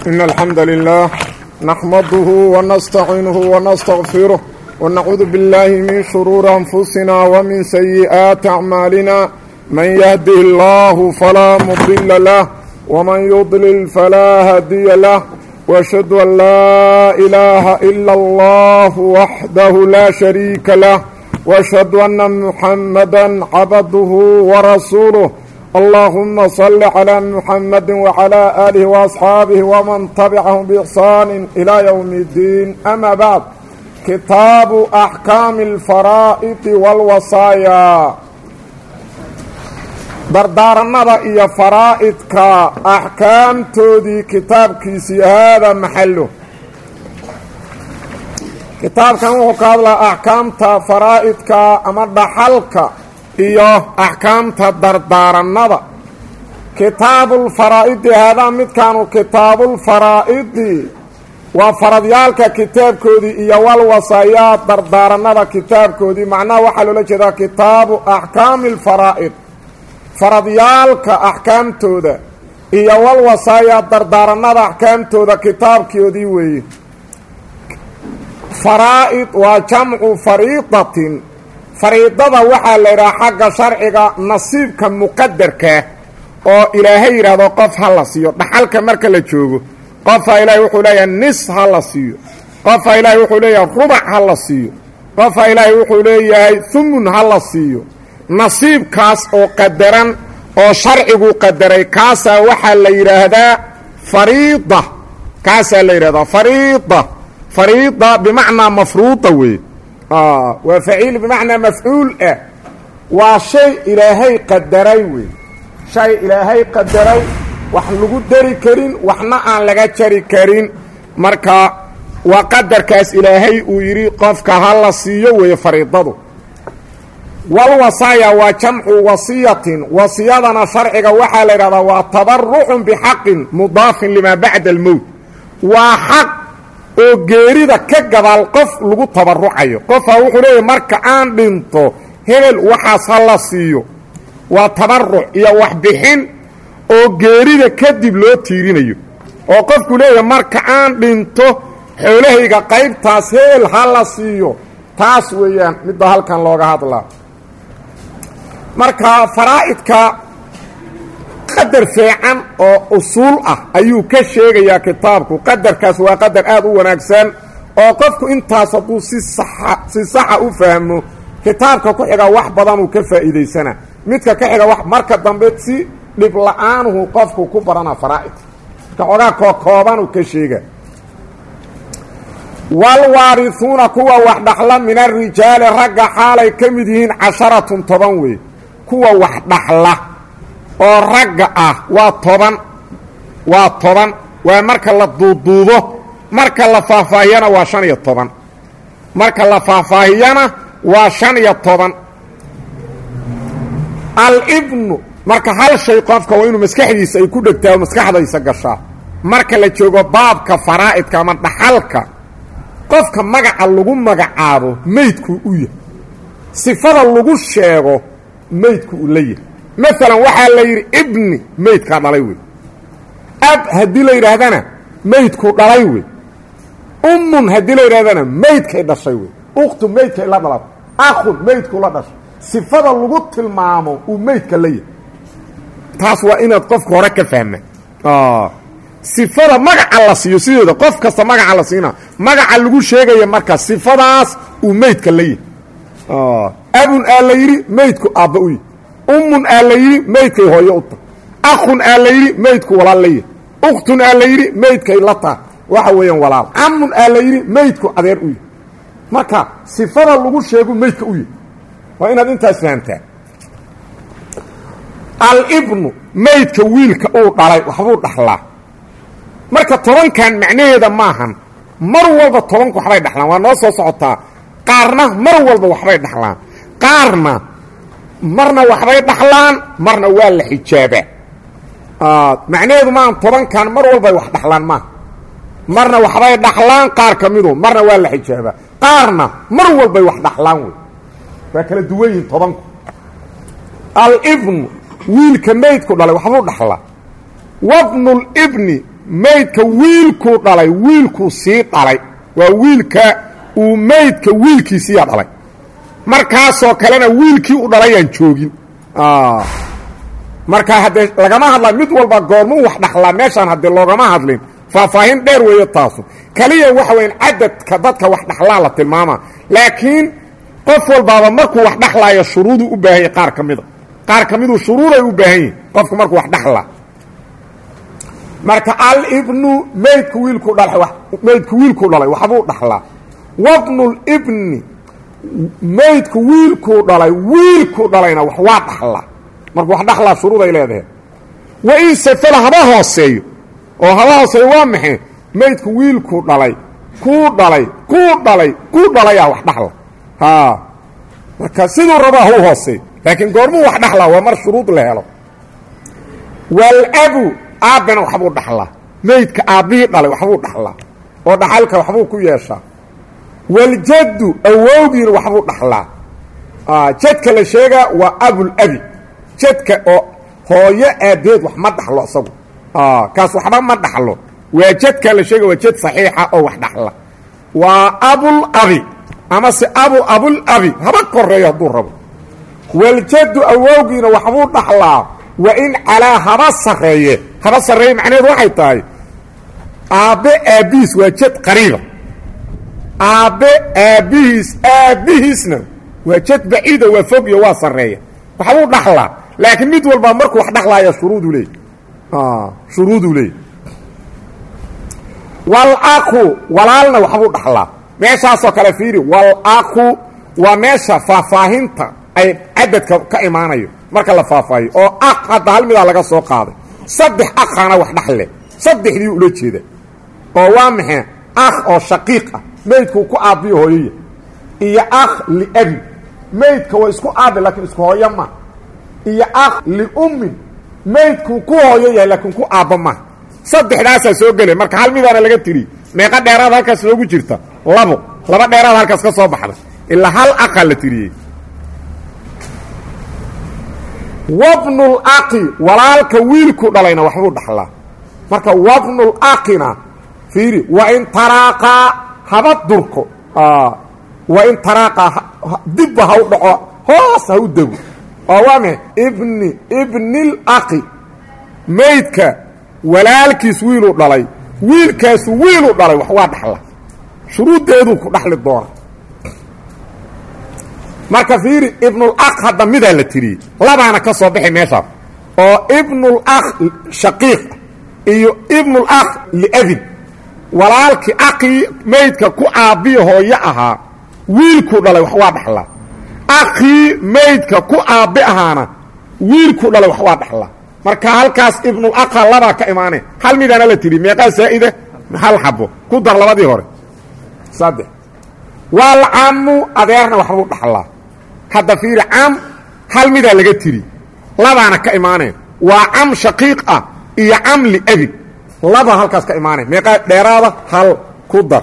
إن الحمد لله نحمده ونستعينه ونستغفره ونعوذ بالله من شرور أنفسنا ومن سيئات أعمالنا من يهده الله فلا مضل له ومن يضلل فلا هادي له وأشهد أن لا إله إلا الله وحده لا شريك له وأشهد أن محمدا عبده ورسوله اللهم صل على محمد وعلى آله وأصحاabه ومن تبعهم بإحsان إلى يوم الدين أما بعد kitaabu أحكاam الفaraa'd والwasaaya dardaaranada iyo faraa'idka axkaamtoodii kitaabkiisii haada maxalo kitaabkan wuxuu ka hadlaa axkaamta faraa'idka ama dhaxalka iyo axkaamta dardaaranada kitaabulfaraa'idi haadaa midkaanu kitaabulfaraa'idi waa faradyaalka kitaabkoodii iyo walwasaayaa dardaaranada kitaabkoodii macnaha waxaa loola jeedaa kitaabu axkaami alfaraa'id faradyaalka axkaamtooda iyo walwasaayaa dardaaranada axkaamtooda kitaabkoodii weeye faraa'id waa jamcu fariidatin fariidada waxaa la yidhaha xagga sharciga nasiibka muqadarkaa oo ilaahay yidhaahdo qof ha la siiyo dhaxalka marka la joogo qofaa ilaahay wuxuu leeyahay nis ha la siiyo qofaa ilaahay wuxuu leeyahay rubac ha la siiyo qofaa ilaahay wuxuu leeyahay humun ha la siiyo nasiibkaas oo qadaran oo sharcigu qadaray kaasaa waxaa la yidhaahdaa fariida kaasaa la yidhahdaa fariida fariida bimacnaa mafruuda weeye waa faciil bimacnaa mafcuul ah waa shay ilaahay qadaray wey shay ilaahay qadaray wax lagu dari karin waxna aan laga jari karin marka waa qadarkaas ilaahay uu yidhi qofka ha la siiyo weeye fariidadu walwasaaya waa jamcu wasiyatin wasiyadana sharciga waxaa la yidhahdaa waa tabarucun bixaqin mudaafin limaa bacda almowt waa xaq oo geerida ka gadaal qof lagu tabarucayo qofaa wuxuu leeyahy marka aan dhinto hebel waxaas ha la siiyo waa tabaruc iyo waxbixin oo geerida kadib loo tiirinayo oo qofku leeyahay marka aan dhinto xoolahayga qaybtaas hebel ha la siiyo taas weeyaan midda halkan looga hadlaa marka faraa'idka qadar fiican oo usuul ah ayuu ka sheegayaa kitaabku qadarkaas waa qadar aad u wanaagsan oo qofku intaas hadduu si saxa si saxa u fahmo kitaabka ku xiga wax badanuu ka faa'iidaysana midka ka xiga wax marka dambe si dhib la-aanuhu qofku ku barana faraa'idka marka xoogaa kookoobanuu ka sheega walwaarihuuna kuwa wax dhaxla min arijaali ragga xaalay ka mid yihiin casharatun toban wey kuwa wax dhaxla oo ragga ah waa toban waa toban waa marka la duuduubo marka la faahfaahiyana waa shan iyo toban marka la faahfaahiyana waa shan iyo toban alibnu marka hal shay qofka waa inuu maskaxdiisa ay ku dhegtaa oo maskaxdaysa gashaa marka la joogo baabka faraa'idka ama dhaxalka qofka magaca lagu magacaabo meydku u yahay sifada lagu sheego meydku uu la yahay maalan waxaa la yidhi ibni meydkaa dhalay wey ab haddii la yidhaahdana meydku dhalay wey ummun haddii la yidhahdana meydkay dhashay wey ukhtu meydkay la dhalat akhun meydku la dhashay sifada lagu tilmaamo uu meydka la yahay taas waa inaad qofka hore ka fahma sifada magaca la siiyo sideeda qof kasta magaca la siina magaca lagu sheegaya marka sifadaas uu meydka la yahay abun aa la yidhi meydku aabba u yahy ummun aa la yidhi meydkay hooyo u tahay akhun aa la yidhi meydku walaal la yahay ukhtun aa la yidhi meydkay la taha waxa weeyaan walaal camun aa la yidhi meydku adeer u yahy marka sifada lagu sheegu meydka u yahy waa inaad intaas fahamtaa alibnu meydka wiilka uu dhalay waxbuu dhaxlaa marka tobankan macnaheeda maahan mar walba tobanku waxbay dhaxlaan waa noo soo socotaa qaarna mar walba waxbay dhaxlaan qaarna marna waxbay dhaxlaan marna waa la xijaabaa macnaheedu maahan tobankan mar walbay wax dhaxlaan maaha marna waxbay dhaxlaan qaar ka midu marna waa la xijaabaa qaarna mar walbay wax dhaxlaan wey waa kala duwan yihin tobanku alibnu wiilka maydku dhalay waxbuu dhaxlaa wabnulibni maydka wiilkuu dhalay wiilkuu sii dhalay waa wiilka uu maydka wiilkiisiiyaa dhalay markaasoo kalena wiilkii u dhalayaan joogin marka haddee lagama hadla mid walba goormuu wax dhaxlaa meeshaan haddee loogama hadlin faahfaahin dheer weeyo taasu kaliya waxa weyan cadadka dadka wax dhaxlaa la tilmaamaa laakiin qof walbaaba markuu wax dhaxlaayo shuruuduu u baahan yahy qaar ka mida qaar ka miduu shuruuday u baahan yihin qofku markuu wax dhaxlaa marka alibnu maydku wiilkuu dhalay maydku wiilkuu dhalay waxbuu dhaxlaa wabnulibni maydku wiilkuu dhalay wiilkuu dhalayna wax waa dhaxlaa markuu wax dhaxlaa shuruuday leedahay wa in safala haba hooseeyo oo haba hooseeyo waa maxay maydku wiilkuu dhalay kuu dhalay kuu dhalay kuu dhalayaa wax dhaxla haa marka siduu rabaa hau hooseeyo laakiin goormuu wax dhaxlaa waa mar shuruud la helo walabu aabbena waxbuu dhaxlaa maydka aabbihii dhalay waxbuu dhaxlaa oo dhaxalka waxbuu ku yeeshaa waljaddu awowgiina waxbuu dhaxlaa jadka la sheegaa waa abulabi jadka oo hooyo aabbeed wax ma dhaxlo isagu kaas waxba ma dhaxlo waa jadka la sheega waa jad saxiixa oo wax dhaxla waa abulabi amase abu abulabi haba koreeyo hadduu rabo waljaddu awowgiina waxbuu dhaxlaa wa in calaa haba sarreeye haba sarreeye macnaheedu waxay tahay aabbe aabbihiis waa jad qariiba aabbe aabbihiis aabbihiisna waa jad baciida waa fogyo waa sarreeya waxbuu dhaxlaa laakiin mid walba markuu wax dhaxlaaya shuruuduu leey shuruuduu leey walaku walaalna waxbuu dhaxlaa meeshaasoo kale fiiri walaku waa meesha faahfaahinta ay cadadka ka imaanayo marka la faahfaahiyo oo aq hadda hal midaa laga soo qaaday saddex aqaana wax dhaxle saddexdii ula jeeda oo waa maxay akh oo shaqiiq ah maydkuu ku aabbiyo hooyoya iyo akh liabi maydka waa isku aabi laakiin isku hooyo ma iyo akh liummin maydkuu ku hooyo yahay laakiin ku aabba ma saddexdaasaa soo gelay marka hal midaana laga tiri meeqa dheeraad halkaas loogu jirta labo laba dheeraad halkaas ka soo baxda ilaa hal aqaa la tiriyey wabnul aqi walaalka wiilku dhalayna waxbuu dhaxlaa marka wabnul aqina fiiri wa in taraaqaa haba durko wa in taraaqaa dibba ha u dhaco hoos ha u dego oo waa maay ibni ibnil aqi maydka walaalkiis wiiluu dhalay wiilkaasu wiiluu dhalay wax waa dhaxla shuruuddeeduu ku dhaxli doona marka fiiri ibnul aq hadda midaa la tiriyey labaana ka soo baxay meeshaas oo ibnul akh shaqiiq iyo ibnul akh liabin walaalkii aqii maydka ku aabbiya hooyo ahaa wiilkuu dhalay wax waa dhaxlaa aqii maydka ku aabbi ahaana wiilkuu dhalay wax waa dhaxlaa marka halkaas ibnul aqha labaa ka imaanay hal midaana la tiri meeqaa saa'ida hal xabo ku dar labadii hore saddex waalcamu adeerna waxbuu dhaxlaa hadda fiiri cam hal midaa laga tiri labaana ka imaaneen waa cam shaqiiq ah iyo cam liabi laba halkaas ka imaaneen meeqaa dheeraada hal ku dar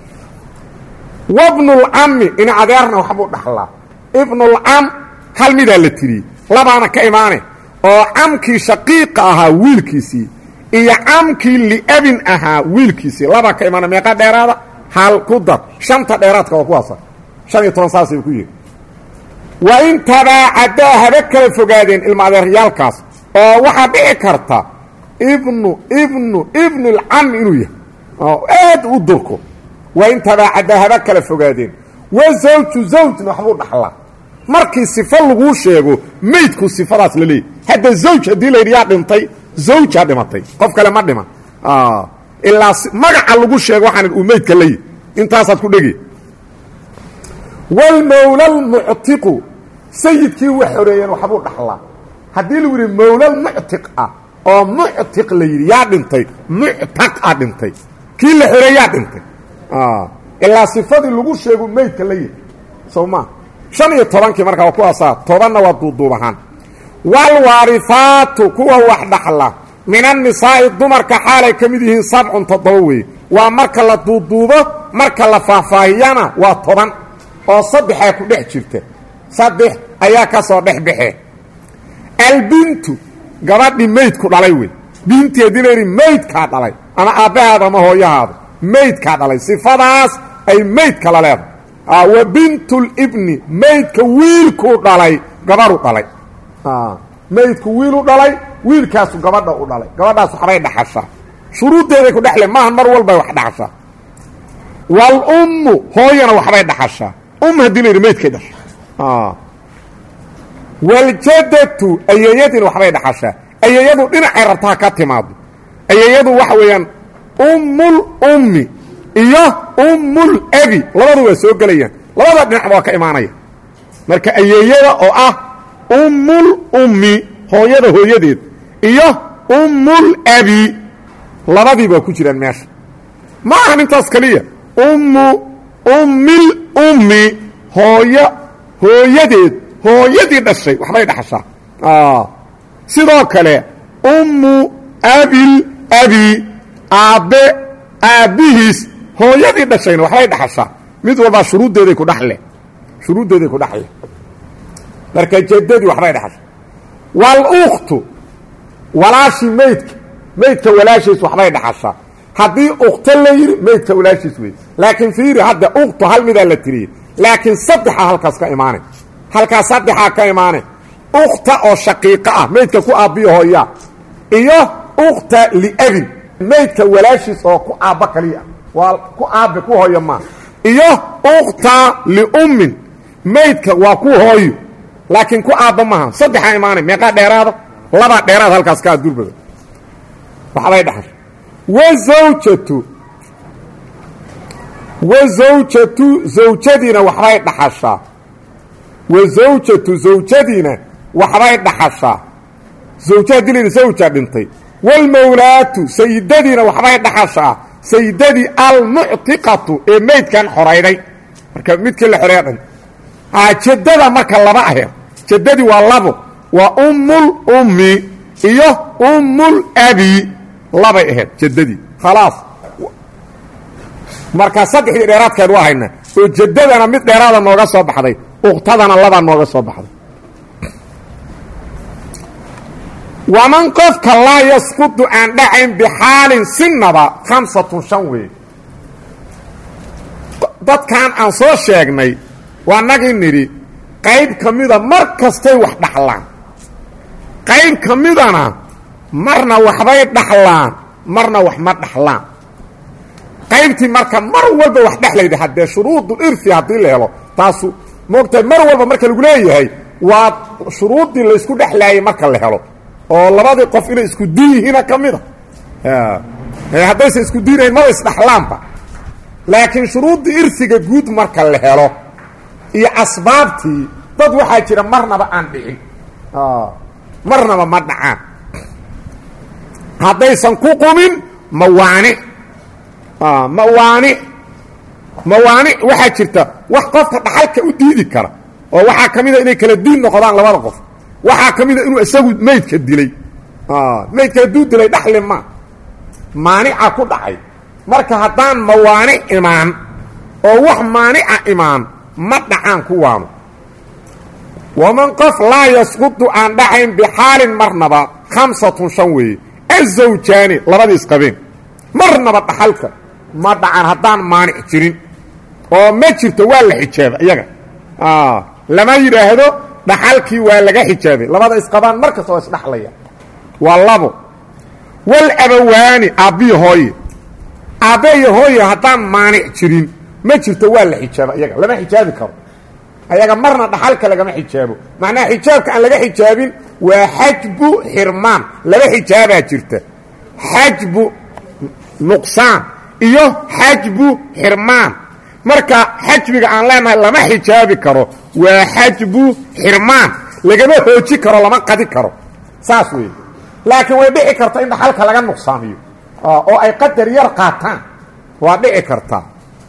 wabnulcami in adeerna waxbuu dhaxlaa ibnulcam hal midaa la tiriyey labaana ka imaaneen oo camkii shaqiiqa ahaa wiilkiisii iyo camkii liabin ahaa wiilkiisii labaa ka imaaneen meeqaa dheeraada hal ku dar shanta dheeraadka waa kuwaasa shan iyo toban saasay ku yihin wa in tabaacadaa haba kala fogaadeen ilma adeeryaalkaas oo waxaa dhici karta ibnu ibnu ibnulcam inuu yahay oo aad u durko wa in tabaacadaa haba kala fogaadeen wa zawju zawjna waxbuu dhaxlaa markii sifo laguu sheego maydku sifadaas la leeyay hadda zawj haddii la yidhi yaa dhintay zawjaa dhimatay qof kale ma dhiman ilaa magaca lagu sheego waxaan uu maydka layi intaasaad ku dhegi walmawla almuctiqu sayidkii wax xoreeyeen waxbuu dhaxlaa haddii lagu yidhi mawlal muctiq ah oo muctiq la yidhi yaa dhintay muctaq a dhintay kii la xoreeyaa dhintay ilaa sifadii lagu sheegu maydka la yihi sow maa shan iyo tobankii markaa waa kuwaasaa tobanna waa duuduub ahaan waalwaarifaatu kuwa wax dhaxla min annisaa'i dumarka xaalay ka mid yihiin sabcun toddoba weeye waa marka la duuduubo marka la faahfaahiyana waa toban oo saddexaa ku dhex jirta saddex ayaa ka soo dhex baxee albintu gabadhii maydku dhalay wey binti haddii la yidhi maydkaa dhalay ama aabbahaada ama hooyahaada maydkaa dhalay sifadaas ay maydka la leedahay wa bintulibni maydka wiilkuu dhalay gabaru dhalay maydku wiilu dhalay wiilkaasu gabadha u dhalay gabadhaas waxbay dhaxashaa shuruuddeeday ku dhexle maahan mar walbay wax dhaxashaa waalummu hooyana waxbay dhaxashaa um haddii la yidhi maydkay dhasha waljadatu ayeeyadiina waxbay dhaxashaa ayeeyadu dhinacay rabtaa ka timaado ayeeyadu waxa weeyaan ummul ummi iyo ummul abi labadu waa soo gelayaan labada dhinacba waa ka imaanaya marka ayeeyada oo ah ummul ummi hooyada hooyadeed iyo ummul abi labadii baa ku jiraan meesha ma ahan intaas keliya ummu ummil ummi hooyo hooyadeed hooyadii dhashay waxbay dhaxashaa sidoo kale ummu abil abi aabbe aabbihiis hooyadii dhashayna waxbay dhaxashaa mid walbaa shuruuddeeday ku dhaxle shuruuddeeday ku dhaxle marka jaddadii waxbay dhaxashaa walukhtu walaashii maydka maydka walaashiis waxbay dhaxashaa haddii ukhto la yidhi maydka walaashiis wey laakiin fiiri hadda ukhtu hal midaa la tiriyey laakiin saddexa halkaas ka imaanay halkaas saddexaa ka imaanay ukhta oo shaqiiqo ah maydka ku aabbiyo hooyaa iyo ukhta liabin maydka walaashiis oo ku aabba kaliya waa ku aabbe ku hooyo maa iyo ukhta liummin maydka waa ku hooyo laakiin ku aabba maaha saddexaa imaanay meeqaa dheeraada labaa dheeraad halkaas kaa durbada waxbay dhaxasha wazawjatu wazawjatu zawjadiina waxbay dhaxashaa wazawjatu zawjadiina waxbay dhaxashaa zawja haddii la yidhi zawja dhintay waalmawlaatu sayidadiina waxbay dhaxashaa sayidadii almuctiqatu ee maydkan xorayday marka midkii la xoreeya dhan jaddada marka laba aheed jaddadii waa labo waa ummul ummi iyo ummul abi labay ahayd jaddadii khalaas marka saddexdii dheeraadkeed waa haynaa oo jaddadana mid dheeraada nooga soo baxday uktadana labaa nooga soo baxday waman qofka laa yasqudu aan dhacayn bixaalin sinaba khamsatun shan weeye dadkan aan soo sheegnay waa nagii nidhi qayb ka mida mar kastay wax dhaxlaan qayb ka midana marna waxbay dhaxlaan marna wax ma dhaxlaan qaybtii marka mar walba wax dhexlayda haddee shuruudul irfi haddii la helo taasu moogtahay mar walba marka lagu leeyahay waa shuruuddii laysku dhexlaayay marka la helo oo labadii qof inay isku din yihiina ka mida haddaysa isku diinayn maba isdhaxlaanba laakiin shuruuddii irfiga guud marka la helo iyo asbaabtii dad waxaa jira marnaba aan dhicin marnaba ma dhacaan haddaysan ku qumin mawaanic mawaanic mawaanic waxaa jirta wax qofka dhaxalka u diidi kara oo waxaa ka mida inay kala diin noqdaan labada qof waxaa ka mida inuu isagu maydka dilay maydka hadduu dilay dhaxli ma maanica ku dhacay marka haddaan mawaanic imaan oo wax maanica imaan ma dhacaan kuwaanu waman qof laa yasqudu aan dhacayn bixaalin marnaba khamsatun shan weeye azawjaani labadii isqabeen marnaba dhaxalka ma dhacan haddaan maanic jirin oo ma jirto waa la xijaaba iyaga lama yidhaahdo dhaxalkii waa laga xijaabay labada isqabaan mar kasta oo isdhaxlaya waa labo wal abawaani aabbiyo hooye aabbe iyo hooye haddaan maanic jirin ma jirto waa la xijaaba iyaga lama xijaabi karo ayaga marna dhaxalka lagama xijaabo macnaha xijaabka aan laga xijaabin waa xajbu xirmaan laba xijaabaa jirta xajbu nuqsaan iyo xajbu xirmaan marka xajbiga aan leenahay lama xijaabi karo waa xajbu xirmaan lagama hooji karo lama qadi karo saas weeye laakiin way dhici karta in dhaxalka laga nuqsaamiyo oo ay qadar yar qaataan waa dhici kartaa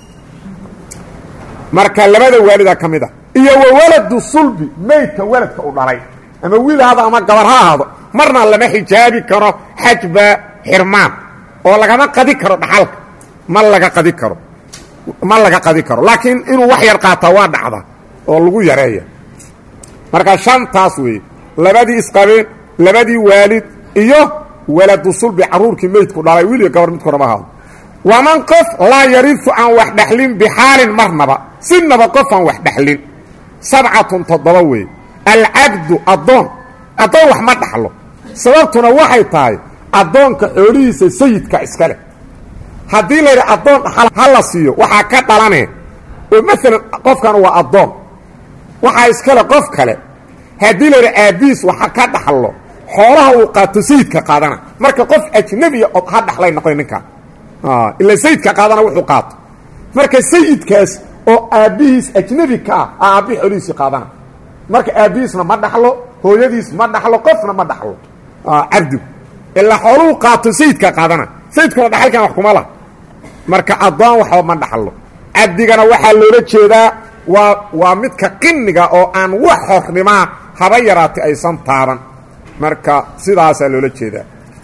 marka labada waalida ka mid a iyo wa waladu sulbi maydka waladka u dhalay ama wiil ahaado ama gabar ha ahaado marna lama xijaabi karo xajba xirmaan oo lagama qadi karo dhaxalka ma laga qadi karo ma laga qadi karo laakiin inuu wax yar qaataa waa dhacda oo lagu yareeya marka shantaas weeye labadii isqabeen labadii waalid iyo waladu sulbi carruurkii meydku dhalay wiiliga gabar midku raba ahaado waman qof laa yarifu aan wax dhexlin bixaalin marnaba sinaba qof aan wax dhexlin sabcatun toddoba weeye alcabdu addoon addoon wax ma dhaxlo sababtuna waxay tahay addoonka xoolihiisa sayidka iska leh haddii la yidhi addoon dhaxal ha la siiyo waxaa ka dhalanee oo maalan qofkan waa addoon waxaa iskale qof kale haddii la yidhi aabbihiis waxa ka dhaxlo xoolaha uu qaato sayidka qaadana marka qof ajnebiya od ha dhaxlay noqoy ninkaan ila sayidka qaadana wuxuu qaato marka sayidkaas oo aabbihiis ajnebi ka ah a aabbihi xoolihiisii qaadana marka aabbihiisna ma dhaxlo hooyadiis ma dhaxlo qofna ma dhaxlo cabdigu ilaa xooluhu qaato sayidka qaadana sayidkuna dhaxalkan wax kuma lah marka addoon waxba ma dhaxlo cabdigana waxaa loola jeedaa waa waa midka qiniga oo aan wax hornimaa haba yaraatay aysan taaban marka sidaasaa loola jeedaa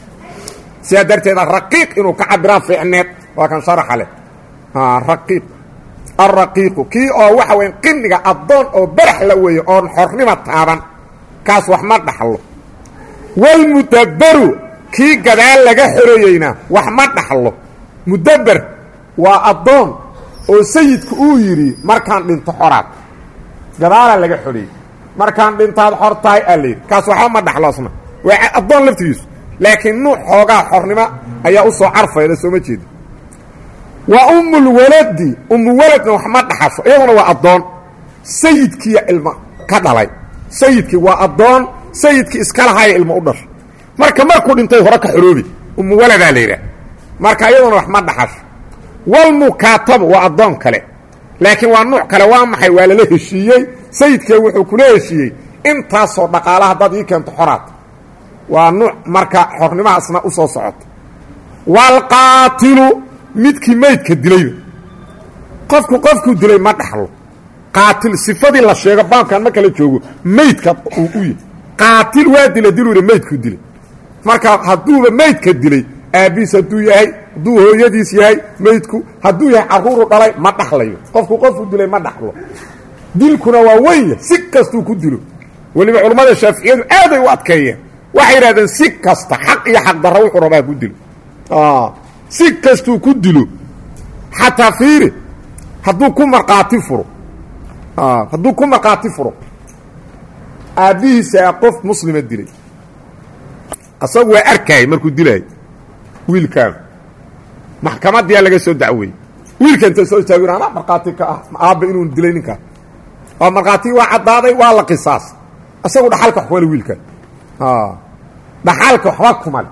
sidaa darteeda raqiiq inuu ka cabiraa fiicneed waa kan sharaxa leh raqiiq alraqiiqu kii oo waxa weya qiniga addoon oo barax la weeye oon xornima taaban kaas wax ma dhaxlo walmudabbaru kii gadaal laga xoreeyeyna wax ma dhaxlo mudabber waa addoon oo sayidku uu yidhi markaan dhinto xoraad gadaalaa laga xoreeyey markaan dhintaad xor tahay aa layidhi kaas waxba ma dhaxlo asna waa addoon laftigiisu laakiin nuuc xoogaa xornimo ayaa u soo carfayda sooma jeeda wa ummulwaladi ummuwaladna wax ma dhaxasho iyaduna waa addoon sayidkiiya ilmo ka dhalay sayidkii waa addoon sayidkii iska lahaya ilmo u dhasho marka markuu dhintay hore ka xoroobi ummuwaladaa la yidhaah marka iyaduna wax ma dhaxasho walmukaatabu waa addoon kale laakiin waa nuuc kale waa maxay waa lala heshiiyey sayidkee wuxuu kula heshiiyey intaasoo dhaqaala haddaad ii keento xoraad waa nuuc marka xornimahaasna u soo socota waalqaatilu midkii maydka dilayba qofku qofkuu dilay ma dhaxlo qaatil sifadii la sheego baabkan marka la joogo maydka uu u yahy qaatil waa dila diluu yidhi maydkuu dilay marka hadduuba maydka dilay aabbiis hadduu yahay hadduu hooyadiis yahay maydku hadduu yahay carruuru dhalay ma dhaxlayo qofku qofku dilay ma dhaxlo dilkuna waa wenya si kastuu ku dilo weliba culammada shaaficiyadu aaday u adkeeyeen waxay yidhahdeen si kasta xaq iyo xaq darra wuxuu rabaa ku dilo si kastuu ku dilo xataa fiiri hadduu ku markhaati furo hadduu ku markhaati furo aabbihiisaa qof muslima dilay asagu waa arkaayay markuu dilaayo wiilkaan maxkamadiyaa laga soo dacweeyey wiilka inta soo istaago anaa markhaati ka ah aabba inuu dilay ninkaan oo markhaatigii waa caddaaday waa la qisaas isagu dhaxalka wax kumale wiilkaan dhaxalka waxba kumale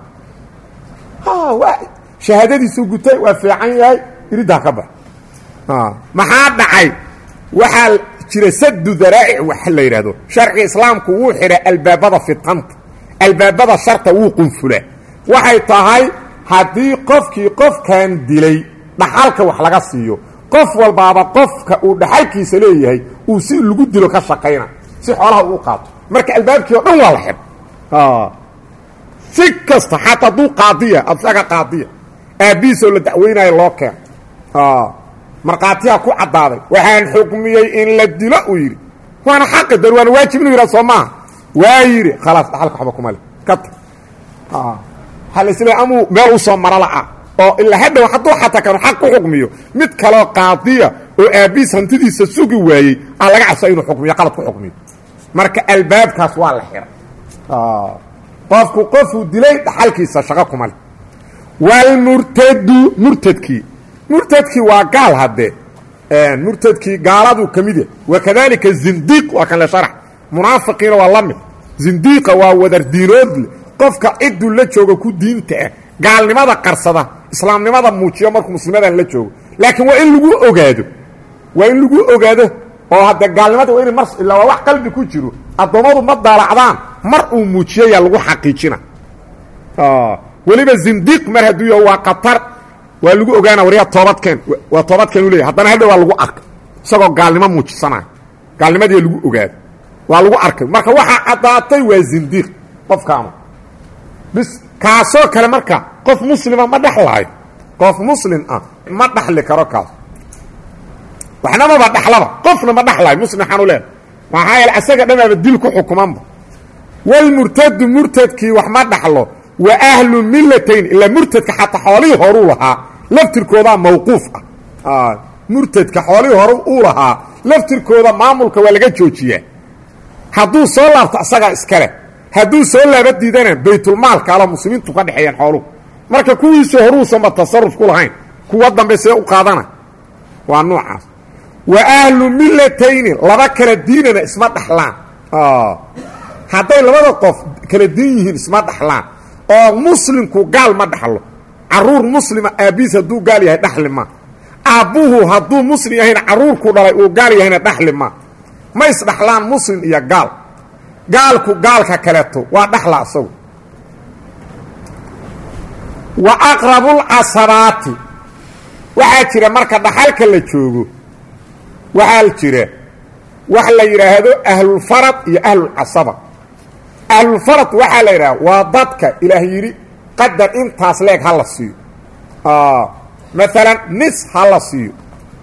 waa shahaadadiisuu gutay waa fiican yahay iriddaa ka bax maxaa dhacay waxaa jira sadu daraa'ic wax la yidhaahdo sharciga islaamku wuu xidha albaabada fidqanta albaabada sharta wuu qunfulaa waxay tahay haddii qofkii qofkan dilay dhaxalka wax laga siiyo qof walbaaba qofka uu dhaxalkiisa leeyahay uu si lagu dilo ka shaqayna si xoolaha uu qaato marka albaabkii oo dhan waa la xidh si kasta xataa hadduu qaadiya asaga qaadiya aabbihiisoo la dacweynayo loo keeno markhaatiyaa ku caddaaday waxaan xukmiyey in la dilo uu yidhi waana xaqi dar waana waajib inuu yidhah soo maaha waa yidhi khalaas dhaxalka waxba kuma le ka tag waxaa la isleey amuu meel u soo maro la'a oo ilaa hadhow hadduu xataa kanu xaq ku xukmiyo mid kaloo qaadiya oo aabbihiis hantidiisa sugi waayey aa laga cabsa inuu xukmiyo qalad ku xukmiyo marka albaabkaas waa la xidha qofku qofuu dilay dhaxalkiisa shaqo kuma leh waalmurtadu murtadkii murtadkii waa gaal haddee murtadkii gaaladuu ka mid yahay wakadalika zindiiq waa kan le sharax munaafiqiina waa la mid zindiiqa waa wadar diinoodle qofka ciduu la joogo ku diinta ah gaalnimada qarsada islaamnimada muujiyo markuu muslimadan la joogo laakiin waa in lagu ogaado waa in lagu ogaado oo hadde gaalnimada waa in mar ilaa waa wax qalbi ku jiro addoommadu ma daalacdaan mar uu muujiyayaa lagu xaqiijina weliba zindiiq mar hadduu yaho waa qatar waa lagu ogaana waryaa toobadkeen waa toobadkeen u leeyahy haddana hadha waa lagu arkay isagoo gaalnimo muujisanayo gaalnimadii lagu ogaado waa lagu arkay marka waxaa caddaatay waa zindiiq qofkaanu bis kaasoo kale marka qof muslima ma dhexlaayo qof muslim ah ma dhaxli karo kaas waxnamaba dhaxlaba qofna ma dhaxlaayo muslim waxaanu leehay maxaa yeele asaga dhamaaba dil ku xukumanba walmurtadu murtadkii wax ma dhaxlo wa ahlu millatayn ilaa murtadka xataa xoolihii horuu lahaa laftirkoodaa mawquuf ah murtadka xoolihii hore uu lahaa laftirkooda maamulka waa laga joojiyaa hadduu soo laabto asagaa iskale hadduu soo laaba diidana baytulmaalka ala muslimiintu ka dhexeeyaan xooluhu marka kuwiisii horuusanba tasaruf ku lahayn kuwa dambe see u qaadana waa noocaas wa ahlu millatayni laba kala diinana isma dhaxlaan hadday labada qof kala diin yihiin isma dhaxlaan oo muslimku gaal ma dhaxlo caruur muslima aabbiis hadduu gaal yahay dhaxli ma aabbuhu hadduu muslim yahayna caruurku dhalay uu gaal yahayna dhaxli ma ma isdhaxlaan muslim iyo gaal gaalku gaalka kaleeto waa dhaxla isagu wa aqrabulcasabaati waxaa jira marka dhaxalka la joogo waxaa jira wax la yidhaahdo ahlulfarad iyo ahlulcasaba ahlulfarad waxaa la yidhahda waa dadka ilaah yidhi qadar intaas leeg ha la siiyo maalan nis ha la siiyo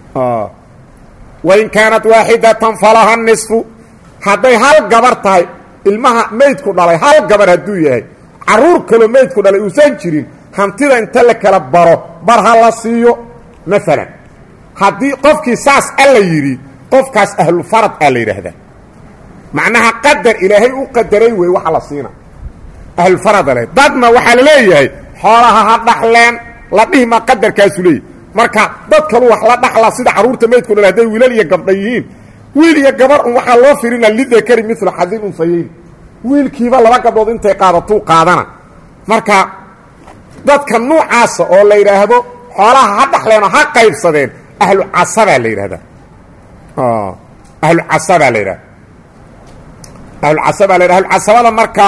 wain kaanat waaxidatan falaha nisfu hadday hal gabar tahay ilmaha meydku dhalay hal gabar hadduu yahay caruur kaloo meydku dhalay uusan jirin hantida inta la kala baro bar ha la siiyo maalan haddii qofkii saas alla yidhi qofkaas ahlufarad aa la yidhaahdaa macnaha qadar ilaahay u qadaray wey waxa la siina ahlulfarada le dadna waxaa la leeyahay xoolaha ha dhaxleen la dhihima qadarkaasu leeyahy marka dad kalu wax la dhaxlaa sida carruurta meydku dhal hadday wiilal iyo gabdha yihiin wiil iyo gabar un waxaa loo firina lidakari milu xadin unfayeyn wiilkiiba laba gabdhood intay qaadatuu qaadana marka dadka nuucaasa oo la yidhaahdo xoolaha ha dhaxleenoo ha qaybsadeen ahlu casabaa la yidhahdaa ahlu casabaa la yidhahda ahlucasabaa la yidhahda ahlucasabada marka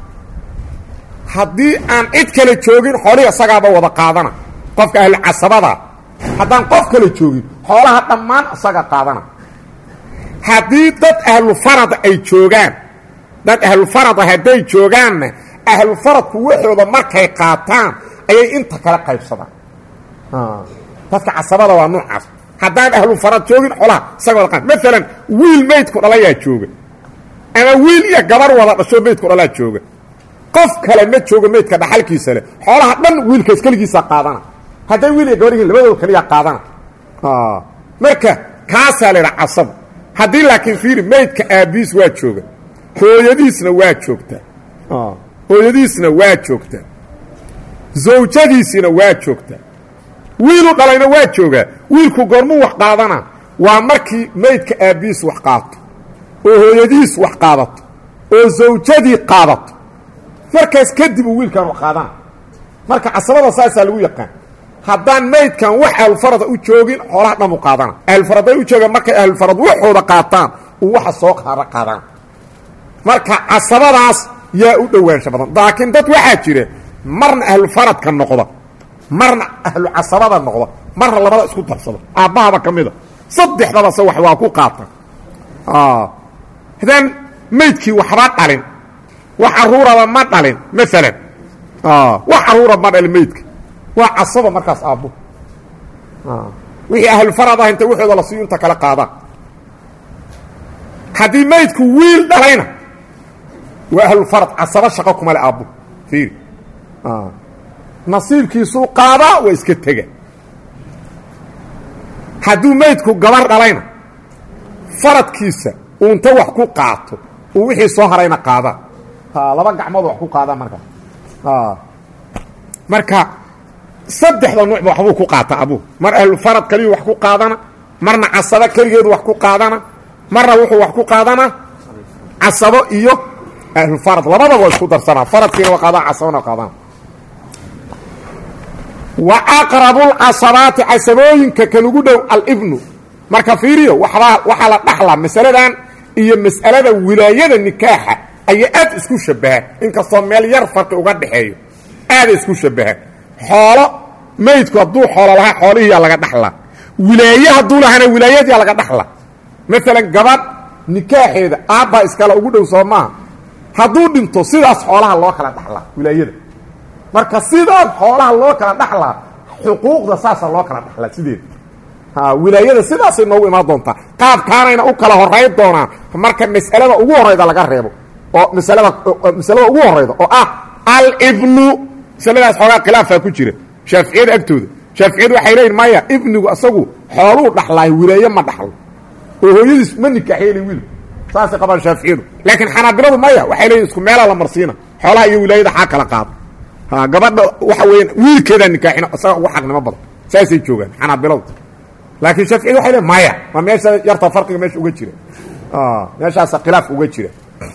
haddii aan cid kale joogin xoolihii isagaaba wada qaadana qofka ahlucasabada haddaan qof kale joogin xoolaha dhammaan isaga qaadana haddii dad ahlufarada ay joogaan dad ahlufarada hadday joogaanna ahlufaradku waxooda markay qaataan ayay inta kale qaybsadaan dadka casabada waa noocaas haddaan ahlufarad joogin xoolaha isaga wada qaad maalan wiil meydku dhalayaa jooga ama wiil iyo gabar wada dhashoo meydku dhalaa jooga qof kale ma joogo meydka dhaxalkiisa leh xoolaha dhan wiilkaas keligiisa qaadana hadday wiil iyo gabar yihiin labadooda keliyaa qaadana marka kaasaa la yidhaha casab haddii laakiin fiiri meydka aabbiis waa jooga hooyadiisna waa joogtaa hooyadiisna waa joogtaa zawjadiisina waa joogtaa wiilu dhalayna waa joogaa wiilku goormuu wax qaadana waa markii meydka aabbiis wax qaato oo hooyadiis wax qaadato oo zawjadii qaadato markaas kadib uu wiilkan wax qaadana marka casabada saasaa lagu yaqaan haddaan maydkan wax ahlulfarada u joogin xoolaha dhan u qaadana ahlulfaraday u joogaan markay ahlulfarad waxooda qaataan uu waxa soo qaara qaadana marka casabadaas yaa u dhowaansha badan laakiin dad waxaa jira marna ahlufaradka noqda marna ahlu casabada noqda marna labada isku darsada aabbahaba ka mida saddexdabase wax waa ku qaatan haddaan maydkii waxba dhalin wax caruuraba ma dhalin maalan wax caruura ma dhalin maydka waa casaba markaas aabbo wixii ahlufarad ah inta waxooda la siiyo inta kala qaadaan haddii maydku wiil dhalayna waa ahlufarad casaba shaqo kuma le aabbo fiiri nasiibkiisuu qaadaa waa iska tega hadduu maydku gabar dhalayna faradkiisa uunta wax ku qaato uu wixii soo harayna qaadaa laba gacmood wax ku qaadaa markaa marka saddexda nuucba waxbuu ku qaata abuu mar ahlufarad keliyu wax ku qaadana marna casabo keligeedu wax ku qaadana marna wuxuu wax ku qaadana casabo iyo ahlufarad labadaba waa isku darsanaa faradkiina waa qaadana casabona waa qaadana wa aqrabulcasabaati casabooyinka kan ugu dhow alibnu marka fiiriyo waxbaa waxaa la dhaxlaa masaladan iyo mas'alada wilaayada nikaaxa ayaa aad isku shabahaan inkastoo meel yar farqi uga dhaxeeyo aada isku shabahaan xoolo maydku hadduu xoolo lahaa xoolihiiyaa laga dhaxlaa wilaaye hadduu lahaana wilaayadiyaa laga dhaxlaa maalan gabadh nikaaxeeda aabbaa iskale ugu dhow soo maaha hadduu dhinto sidaas xoolaha loo kala dhaxlaa wilaayada marka sidaas xoolaha loo kala dhaxlaa xuquuqda saasa loo kala dhaxlaa sideeda wilaayada sidaasay noogu imaan doontaa qaabkaanayna u kala horay doonaan marka mas'alada ugu horayda laga reebo oo masalada masalada ugu horayda oo ah alibnu masaladaas xoogaa khilaafaa ku jira shaaficiyada agtooda shaaficiyadu waxay leeyihin maya ibnigu asagu xooluu dhaxlaay wilaaye ma dhaxlo oo hooyadiis ma nikaaxyeeli wiilku saasay qabaan shaaficiyadu laakiin xanaabiladu maya waxay leeyihin isku meelaa la marsiina xoolaha iyo wilaayada xaa kala qaada ha gabadha waxa weeyaan wiilkeedaa nikaaxina isaga ugu xaqnimo badan saasay joogaan xanaabiladu laakiin shaaficiyadu waxay leeyihin maya waa meesha yarta farqiga meesha uga jira meeshaasa khilaaf uga jira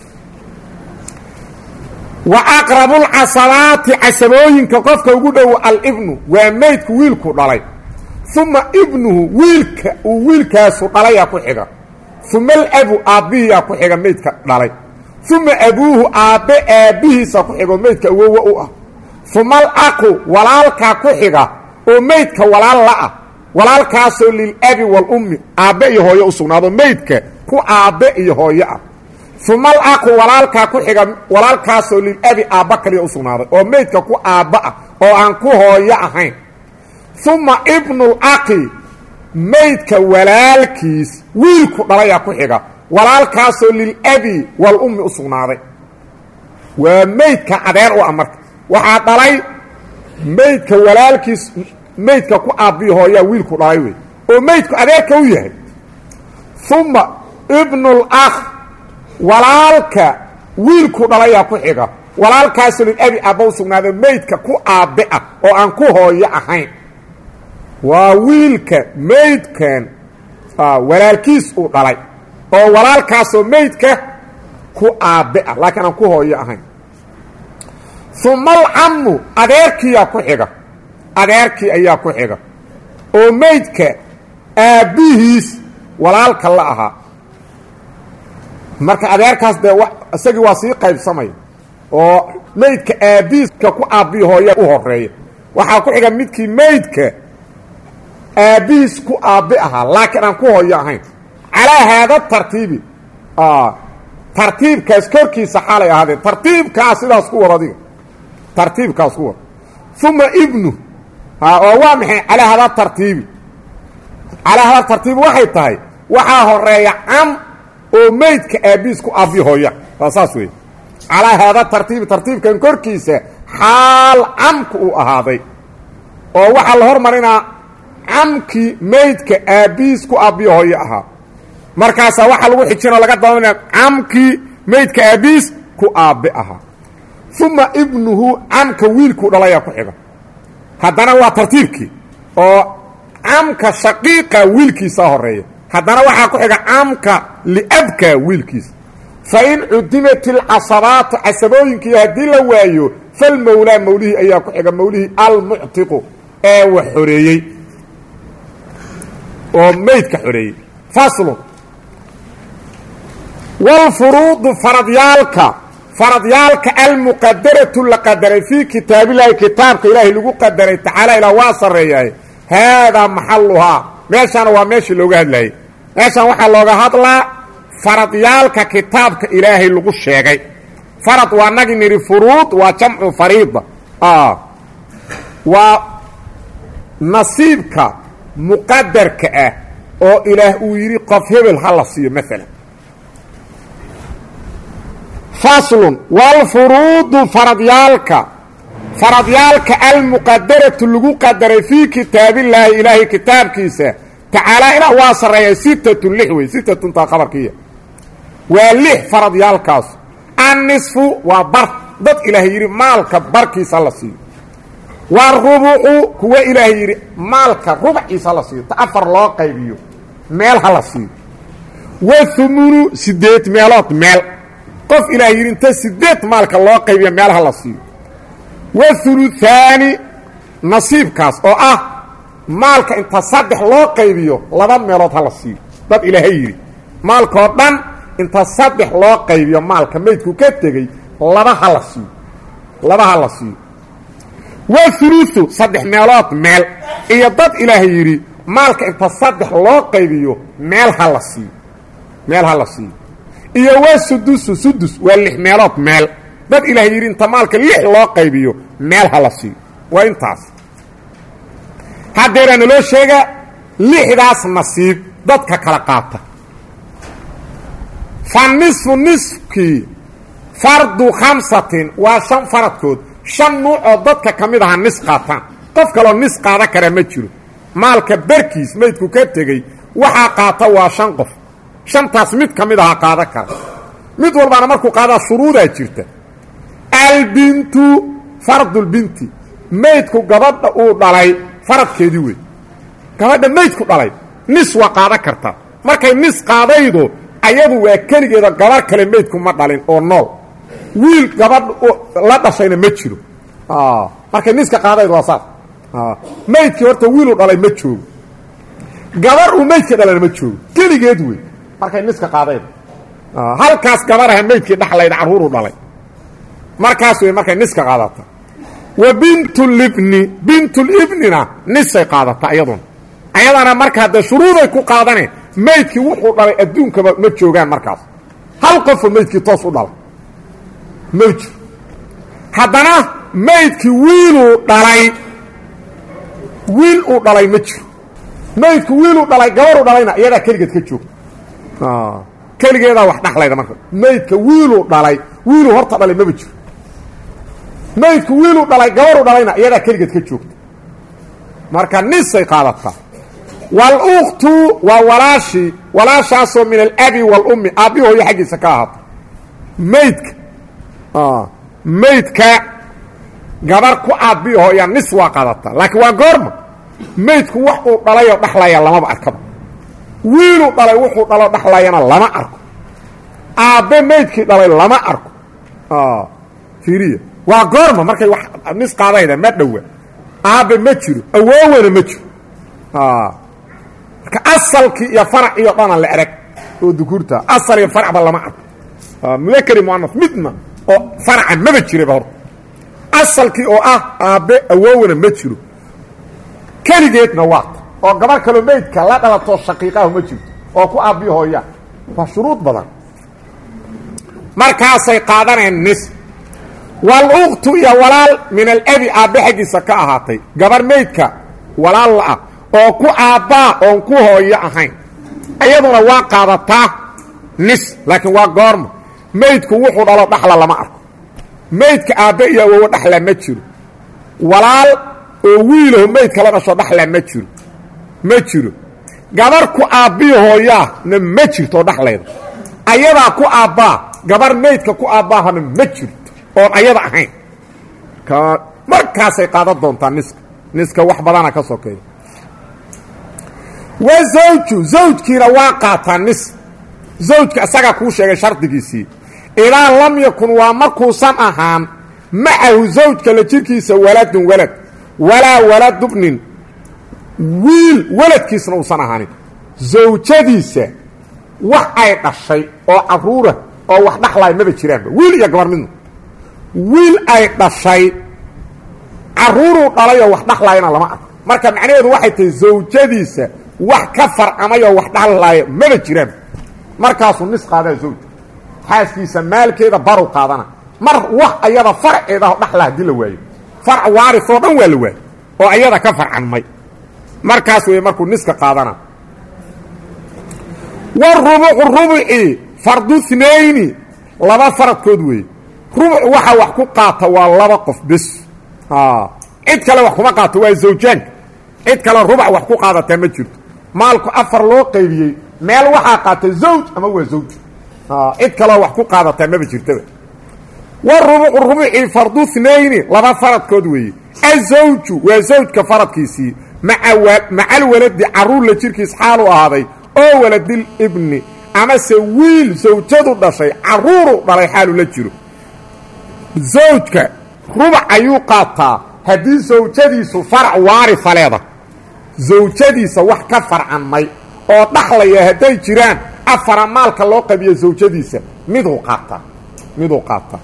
wa aqrabu lcasabaati casabooyinka qofka ugu dhow alibnu waa meydku wiilku dhalay uma ibnuhu wiilka uu wiilkaasu dhalayaa ku xiga uma alabu aabbihiyaa ku xiga meydka dhalay uma abuuhu aabbe aabbihiisa ku xiga oo meydka awowa u ah uma alaqu walaalkaa ku xiga oo meydka walaal la-ah walaalkaasoo lilabi walummi aabbe iyo hooyo u sugnaado meydka ku aabbe iyo hooyo ah uma alaqu walaalkaa ku xiga walaalkaasoo lilabi aabba kaliya u sugnaaday oo meydka ku aabba ah oo aan ku hooyo ahayn uma ibnulaqi meydka walaalkiis wiilku dhalayaa ku xiga walaalkaasoo lilabi walummi u sugnaaday waa meydka adeer u ah marka waxaa dhalay meydka walaalkiis meydka ku aabbiyo hooyaa wiilku dhalay wey oo meydku adeerka u yahay uma ibnulakh walaalka wiilku dhalayaa ku xiga walaalkaasoo lilabi aabba u sugnaaday meydka ku aabbe ah oo aan ku hooyo ahayn waa wiilka meydkan walaalkiis uu dhalay oo walaalkaasoo meydka ku aabbe ah laakiin aan ku hooyo ahayn uma alcammu adeerkiiyaa ku xiga adeerkii ayaa ku xiga oo meydka aabbihiis walaalka la ahaa marka adeerkaas dee isagii waa sii qaybsamaya oo meydka aabbihiiska ku aabbihi hooya u horeeya waxaa ku xiga midkii meydka aabbihiis ku aabbi ahaa laakiin aan ku hooyo ahayn calaa haada tartiibi tartiibkaas korkiisa xaalay ahaadeen tartiibkaas sidaas ku wad adiga tartiibkaas ku wad uma ibnu oo waa maxay calaa hada tartiibi calaa hada tartiibi waxay tahay waxaa horeeya cam oo meydka aabbihiis ku aabbi hooya waa saas weeye calaa haada tartiibi tartiibkan korkiisa xaal camku uu ahaaday oo waxaa la hormarinaa camkii meydka aabbihiis ku aabbiyo hooyo ahaa markaasaa waxaa lagu xijinoo laga dabaminaya camkii meydka aabbihiis ku aabbe ahaa uma ibnuhu camka wiilkuu dhalayaa ku xiga haddana waa tartiibkii oo camka shaqiiqa wiilkiisaa horeeya haddana waxaa ku xiga camka liabka wiilkiisa fain cudimat ilcasabaatu casabooyinkii haddii la waayo falmowlaa mawlihii ayaa ku xiga mawlihii almuctiqu ee wax xoreeyey oo meydka xoreeyey faslun wاlfuruudu faradyaalka faradyaalka almuqadaratu la qadaray fii kitaabillahi kitaabka ilaahay lagu qadaray tacaala ilaa waa sarreeyahay haadaa maxaluhaa meeshaana waa meeshii looga hadlayay meeshaan waxaa looga hadlaa faradyaalka kitaabka ilaahay lagu sheegay farad waa nagi nidhi furuud waa jamcu fariida waa nasiibka muqadarka ah oo ilaah uu yidhi qof hebel ha la siiyo maalan faslun waalfuruudu faradyaalka faradyaalka almuqadaratu lagu qadaray fii kitaabillaahi ilaahay kitaabkiisa tacaalaa ilaa waa sarreeya sittatun lix wey sittatun taa khabarkiiya waa lix faradyaalkaas annisfu waa bar dad ilaahay yidhi maalka barkiisa la siiyo warubucu kuwa ilaahay yidhi maalka rubciisa la siiyo ta afar loo qaybiyo meel ha la siiyo wahumunu sideed meelood meel qof ilaahay yidhi inta sideed maalka loo qaybiyo meel ha la siiyo wahuluhaani nasiibkaas oo ah maalka inta saddex loo qaybiyo laba meelood ha la siiyo dad ilaahay yidhi maalkoo dhan inta saddex loo qaybiyo maalka maydku ka tegey laba ha la siiyo laba ha la siiyo wahuluhu saddex meelood meel iyo dad ilaahay yidhi maalka inta saddex loo qaybiyo meel ha la siiyo meel ha la siiyo iyo waa sudusu sudus waa lix meelood meel dad ilaahay yidhi inta maalka lix loo qaybiyo meel ha la siiyo waa intaas haddeeraa naloo sheega lixdaas nasiib dadka kala qaata fa nisfu nisfkii fardu khamsatin waa shan faradkood shan nuuc oo dadka ka mid aha nis qaataan qof kaloo nis qaada kara ma jiro maalka berkiis maydku ka tegey waxaa qaata waa shan qof shantaas mid ka mid aha qaada kara mid walbaana markuu qaadaa shuruudaa jirta albintu fardulbinti maydku gabadha uu dhalay faradkeedii wey gabadha maydku dhalay nis waa qaada kartaa markay nis qaadaydo ayadu waa keligeeda gabar kale maydku ma dhalin oo nool wiil gabadh la dhashayna ma jiro markay niska qaadaydo waa saas maydkii horta wiiluu dhalay ma joogo gabar uu maydka dhalana ma joogo keligeed wey markay niska qaadaydo halkaas gabaraha maydkii dhaxlayda carruuruu dhalay markaas wey markay niska qaadata wa bintulibni bintulibnina nisay qaadata iyaduna ayadana marka haddee shuruuday ku qaadane maydkii wuxuu dhalay adduunkaba ma joogaan markaas hal qofoo maydkii toos u dhalay ma jiro haddana maydkii wiiluu dhalay wiil uu dhalay ma jiro maydku wiiluu dhalay gabaruu dhalayna iyadaa keligeed ka joogta keligeedaa wax dhaxlayda marka maydka wiiluu dhalay wiiluu horta dhalay maba jiro maydku wiiluu dhalay gabaruu dhalayna iyadaa keligeed ka joogta marka nisay qaadataa wاluktu waa walaashii walaashaasoo min alabi wاlummi aabbi hooyo xaggiisa ka ahaata maydka maydka gabar ku aabbi hooya nis waa qaadataa laakiin waa goorma maydku wax uu dhalayoo dhaxlaya lamaba arkaba wiiluu dhalay wuxuu dhaloo dhaxlayana lama arko aabbe maydkii dhalay lama arko fiiriya waa goorma markay wax nis qaadayda ma dhowa aabbe ma jiro awoowana ma jiro marka asalkii iyo faraciyo dhana la erag oo dukuurta asal iyo faracba lama arko mudakari muanaf midna oo faraca maba jiraba horta asalkii oo ah aabbe awoowana ma jiro keligeedna waata oo gabar kaloo maydka la dhalatoo shaqiiqahu ma jirto oo ku aabbi hooya waa shuruud badan markaasay qaadaneen nis wal-uktu iyo walaal min alabi aabbe xaggiisa ka ahaatay gabar maydka walaal la-ah oo ku aabbaa oon ku hooyo ahayn iyaduna waa qaadataa nis laakiin waa goorma maydku wuxuu dhalo dhaxla lama arko maydka aabbe iyo awowo dhaxla ma jiro walaal oo wiilaho maydka la dhasho dhaxla ma jiro ma jiro gabar ku aabbiyo hooyaahna ma jirto dhaxlayda ayadaa ku aabbaa gabar maydka ku aabbaahana ma jirto oon ayada ahayn markaasay qaadan doontaa niska niska wax badana ka sokeeya wa zawju zawjkiina waa qaataa nis zawjka isagaa kuu sheegay shardigiisii idaa lam yakun waa markuusan ahaan macahu zawjka la jirkiisa waladun walad walaa waladubnin wiil waladkiisna uusan ahaanin zawjadiisa wax ay dhashay oo carruura oo wax dhaxlaay maba jiraanba wiil iyo gabar midna wiil ay dhashay carruuruu dhalay oo wax dhaxlaayana lama arko marka macnaheedu waxay tahay zawjadiisa wax ka farcamayoo wax dhaxlaaya maba jiraan markaasuu nis qaadaa zawja xaaskiisa maalkeeda baru qaadana mar wax ayada farceedaho dhaxla haddii la waayo farc waaris oo dhan waa la waayo oo ayada ka farcanmay markaas wey markuu niska qaadana warubucu rubuci fardu nayni laba faradkood weeye rubuc waxa wax ku qaata waa laba qof bes cid kale wax kuma qaato waa zawjaanka cid kale rubac wax ku qaadataa ma jirto maalku afar loo qaybiyey meel waxaa qaata zawj ama waa zawj cid kaleo wax ku qaadataa maba jirtaba warubucu rubucii fardu nayni laba faradkood weeye azawju waa zawjka faradkiisii maca alwaladi caruur la jirkiis xaalu ahaaday oo waladil ibni amase wiil zawjadu dhashay caruuru dhalay xaalu la jiro zawjka rubac ayuu qaataa haddii zawjadiisu farac waarifa leeda zawjadiisa wax ka farcanmay oo dhaxlaya hadday jiraan afara maalka loo qabiyo zawjadiisa miduu qaataa miduu qaataa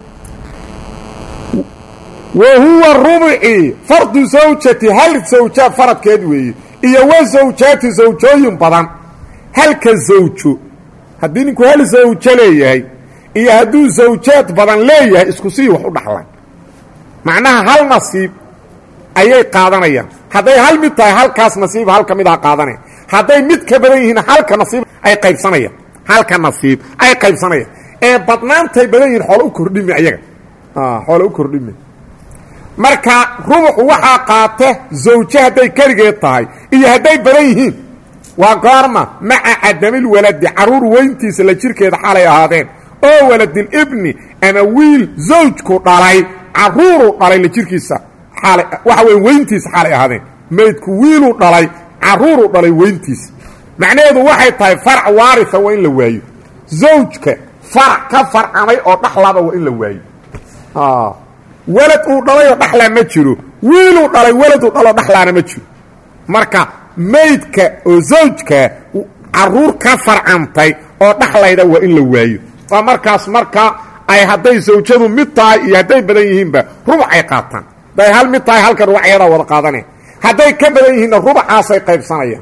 wa huwa rubuci fardu zawjati hal zawja faradkeed weeye iyo wa zawjaati zawjooyin badan halka zawjo haddii ninku hal zawjo leeyahay iyo hadduu zawjaad badan leeyahay isku sii wax u dhaxlaan macnaha hal nasiib ayay qaadanayaan hadday hal mid tahay halkaas nasiib halka mid aha qaadanaya hadday mid ka badan yihiin halka nasiib ay qaybsanayaan halka nasiib ay qaybsanayaan ee badnaantay badan yihin xoolo u kordhimi ayaga xoolo u kordhimi marka rubuxu waxaa qaata zawje hadday keligeed tahay iyo hadday badan yihiin waa goorma maca cadamilwaladi carruur weyntiisa la jirkeeda xalay ahaadeen oo waladilibni ama wiil zawjku dhalay carruuru dhalay la jirkiisa xaalay waxa weeye weyntiisa xaalay ahaadeen maydku wiiluu dhalay carruuru dhalay weyntiisa macnaheedu waxay tahay farac waarisa waa in la waayo zawjka farac ka farcamay oo dhaxlaba waa in la waayo welad uu dhalayoo dhaxlaa ma jiro wiiluu dhalay weladuu dhaloo dhaxlaana ma jiro marka maydka oo zawjka carruur ka farcamtay oo dhaxlayda waa in la waayo waa markaas marka ay hadday zawjadu mid tahay iyo hadday badan yihiinba rubac ay qaataan hadday hal mid tahay halka rubacyadaa wada qaadanaya hadday ka badan yihiinna rubacaasay qaybsanayaan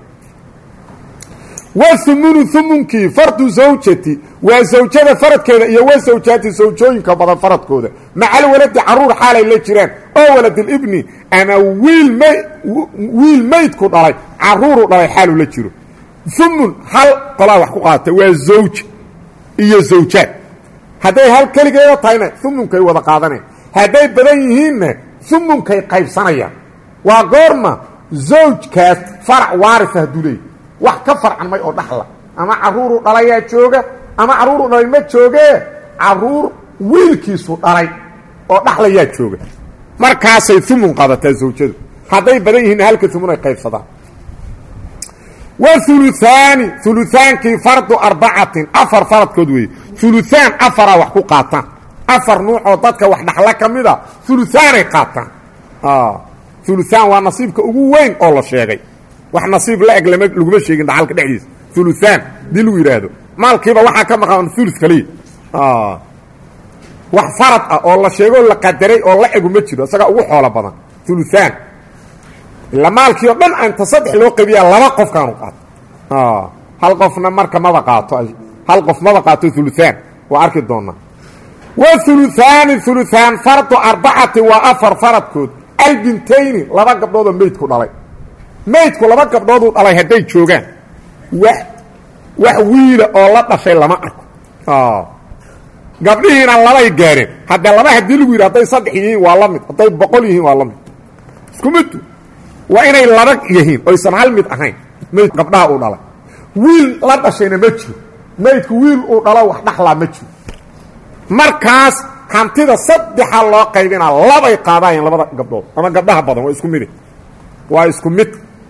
wahumunu humunkii fardu zawjati waa zawjada faradkeeda iyo wa zawjaati zawjooyinka badan faradkooda macal waladi carruur xaalay la jiraan oo waladilibni ama wiil m wiil maydku dhalay carruuru dhalay xaalu la jiro humun hal qolaa wax ku qaata waa zawj iyo zawjaad hadday hal keligeeda tahayna humunkay wada qaadanayaan hadday badan yihiinna humunkay qaybsanayaan waa goorma zawjkaas farac waarisa hadduu leeyahy wax ka farcanmay oo dhaxla ama carruuru dhalayaa jooga ama carruuru dhalay ma joogee carruur wiilkiisu dhalay oo dhaxlayaa jooga markaasay humun qaadataa zawjadu hadday badan yihiinna halka humun ay qaybsadaan wuluaani ulutaankii fardu arbacatin afar faradkood weeye uluaan afaraa wax ku qaataan afar nuucoo dadka wax dhaxla ka mida uluaanay qaataan uluaan waa nasiibka ugu weyn oo la sheegay wax nasiib la eg lama laguma sheegin dhaxalka dhexdiisa uluaan hadii lagu yidhaahdo maalkiiba waxaa ka maqan ulu kaliya wax farad ah oo la sheegoo la qadaray oo la egu ma jiro isagaa ugu xoolo badan uluaan ila maalkii o dhan inta saddex loo qabiyaa laba qofkaanu qaato hal qofna marka maba qaato hal qof maba qaato uluaan waa arki doonaa wa uluaani uluaan fardu arbacati waa afar faradkood albintayni laba gabdhoodoo meydku dhalay meydku laba gabdhooduu dhalay hadday joogaan wax wax wiila oo la dhashay lama arko gabdhihiina labay gaareen haddee laba haddii lagu yidhi hadday saddex yihiin waa la mid hadday boqol yihiin waa la mid isku midtu waa inay laba yihiin oysan hal mid ahayn mayd gabdhaha uu dhalay wiil la dhashayna ma jiro maydku wiil uu dhalo wax dhaxlaa ma jiro markaas hantida saddexa loo qaybinaa labay qaadaayeen labada gabdhood ama gabdhaha badan waa isku mid waa isku mid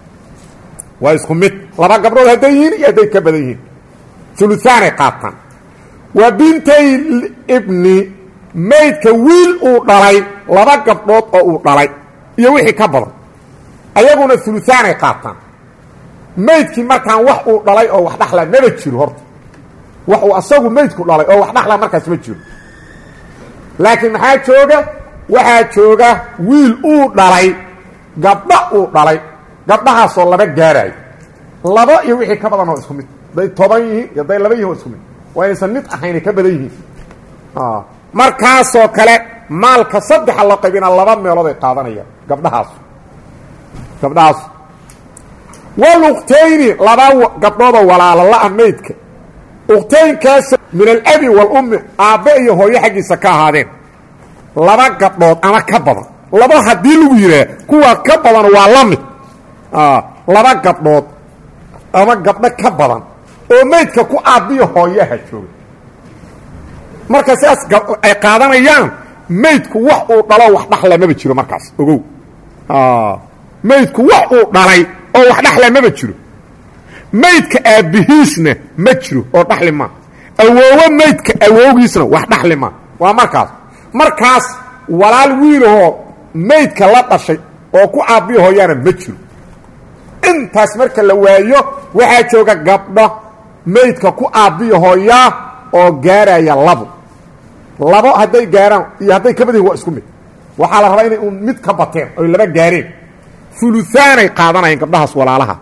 waa isku mid laba gabdhood hadday yihiin iyo hadday ka badan yihiin uluaanay qaataan waa bintay ibni maydka wiil uu dhalay laba gabdhood oo uu dhalay iyo wixii ka badan ayaguna uluaanay qaataan maydkii markaan wax uu dhalay oo wax dhaxla maba jiro horta wax uu asagu maydku dhalay oo wax dhaxla markaas ma jiro laakiin maxaa jooga waxaa jooga wiil uu dhalay gabdha uu dhalay gabdhahaasoo laba gaaraayo laba iyo wixii ka badan oo isku mid hadday toban yihiin iyo hadday laba yihin oo isku mid waa inaysan mid ahaynay ka badan yihiin markaasoo kale maalka saddexa loo qaybina laba meelood ay qaadanayaan gabdhahaas gabdhahaas waluktayni laba gabdhoodoo walaalo la-a maydka uktaynkaas min alabi walummi aabbe iyo hooyo xaggiisa ka ahaadeen laba gabdhood ama ka badan laba haddii lagu yidhaah kuwa ka badan waa la mid laba gabdhood ama gabdho ka badan oo maydka ku aabbiyo hooyaha jooga marka sidaas ay qaadanayaan maydku wax uu dhalo wax dhaxla maba jiro markaas ogow maydku wax uu dhalay oo wax dhaxla maba jiro maydka aabbihiisna ma jiro oo dhaxli maa awoowo maydka awowgiisna wax dhaxli maa waa markaas markaas walaal wiilahoo maydka la dhashay oo ku aabbiyo hooyaana ma jiro intaas marka la waayo waxaa jooga gabdho maydka ku aabbiyo hooyaa oo gaaraya labo labo hadday gaaraan iyo hadday ka badahin waa isku mid waxaa la rabaa inay un mid ka bateen oy laba gaareen uluaanay qaadanayaan gabdhahaas walaalaha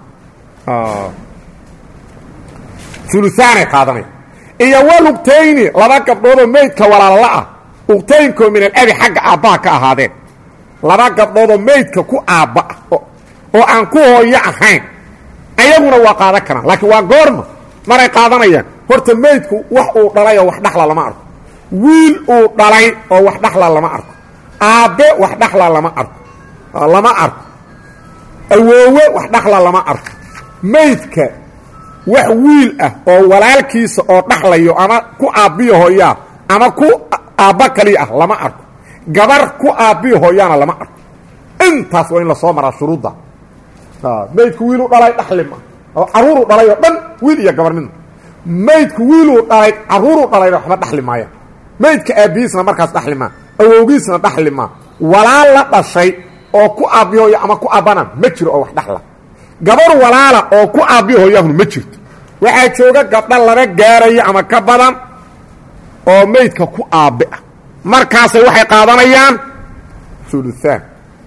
uluaanay qaadanaya iyo walugtayni laba gabdhoodoo maydka walaalla ah ugtaynkoo min alabi xagga aabbaha ka ahaadeen laba gabdhoodoo maydka ku aabba ah oo aan ku hooyo ahayn ayaguna waa qaadan karaan laakiin waa goorma maray qaadanayaan horta meydku wax uu dhalay oo wax dhaxla lama arko wiil uu dhalay oo wax dhaxla lama arko aabbe wax dhaxla lama arko lama arko awoowe wax dhaxla lama arko meydka wax wiil ah oo walaalkiisa oo dhaxlayo ama ku aabbiyo hooyaa ama ku aabba kaliya ah lama arko gabar ku aabbiyo hooyaana lama arko intaas waa in lasoo maraa shuruudda meydku wiiluu dhalay dhaxli ma oo carruuruu dhalay oo dhan wiil iyo gabar midna meydku wiiluu dhalay carruuruu dhalayna waxba dhaxli maaya meydka aabbihiisna markaas dhaxli maa awowgiisna dhaxli maa walaal la dhashay oo ku aabbihooya ama ku aabbana ma jiro oo wax dhaxla gabar walaala oo ku aabbihooyahun ma jirto waxaa jooga gabdha laba gaaraya ama ka badan oo meydka ku aabbe ah markaasay waxay qaadanayaan uluaan